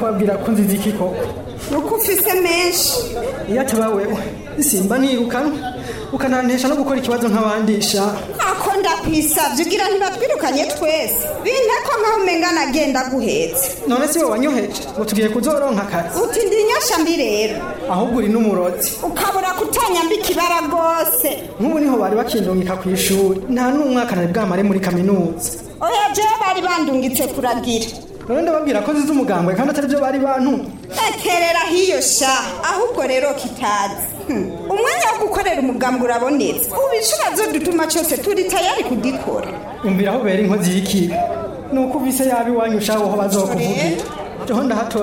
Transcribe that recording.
kubabwira ko nzizi iki koko nuko ufise menshi iyo ataba wewe simba nirukanwe ukanantesha no gukora ikibazo nk'abandisha ako ndakwisavye ugira ntibatwirukanye twese binteko nkaho umenga nagenda guhetse none si we wanyoheje ngo tugiye kuzoronka akazi uti ndi nyosha mbi rero ahubwo uri n'umurozi ukabura kutanyambika ibara rwose nk'ubu niho bari bakindungika ku ishuri nta n'umwaka nari bwamare muri kaminuza oya jewe bari bandungitse kuragira none ndababwira ko zize umugambwe kandi atari byo bari bantumye ekerera hiyo sha ahubwo rero kitazi Hmm. umwanya wo gukorera umugambwe urabonetse ubu inshuro zo dutuma cyose turi tayari kugikora umvira aho ubera inkozi y'ikibi ni uko uvise yaba iwanyu ushaho bazokuvugira jeho ndahatora